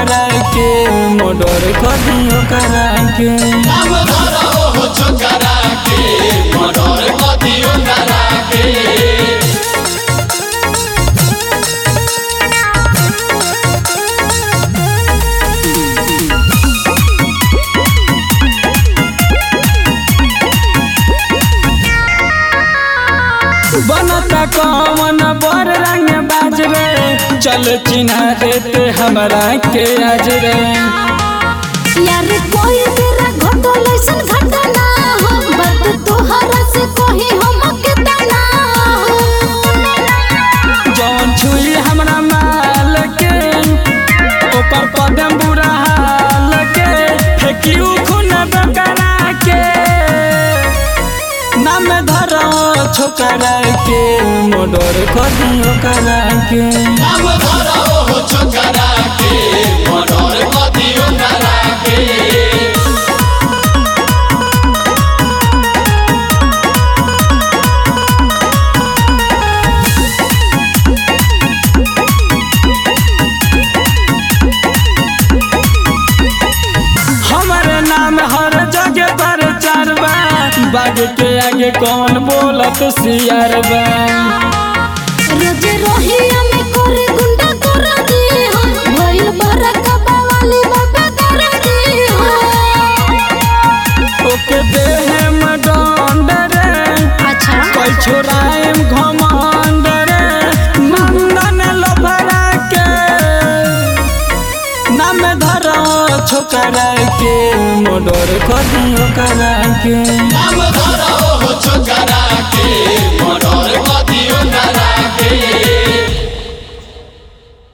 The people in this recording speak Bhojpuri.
छोकरा के मोडर कदियो करा के नाम धरा हो छोकरा के मर्डर कदियो करा के बनता कौन बर रंग बाज रे चल चिन्हा देते हमरा के आज रे यार कोई तेरा घटल ऐसन घटना हो बात तोहरा से कही हम के तना हो जौन छुई हमरा माल के ओकर पदम बुरा हाल के फेंकियो खून बकरा के नाम धरो छोकरा के मोडर कदियो करा के नाम धरा हो छोकरा के मर्डर कदियो करा के हमारे नाम हर जगह पर चरबा बाग के आगे कौन बोलत सियार बा रोज रोहिया में करे गुंडा कर दी हो भइल बरका बावाली बाबा कर दी हो ओके देहे में डंड रे अच्छा कोई छोराएम घमंड रे नंदन लफरा के नाम धरो छोकरा के मोडर कदियो करा के नाम धरा हो छोकरा के मर्डर कदियो करा के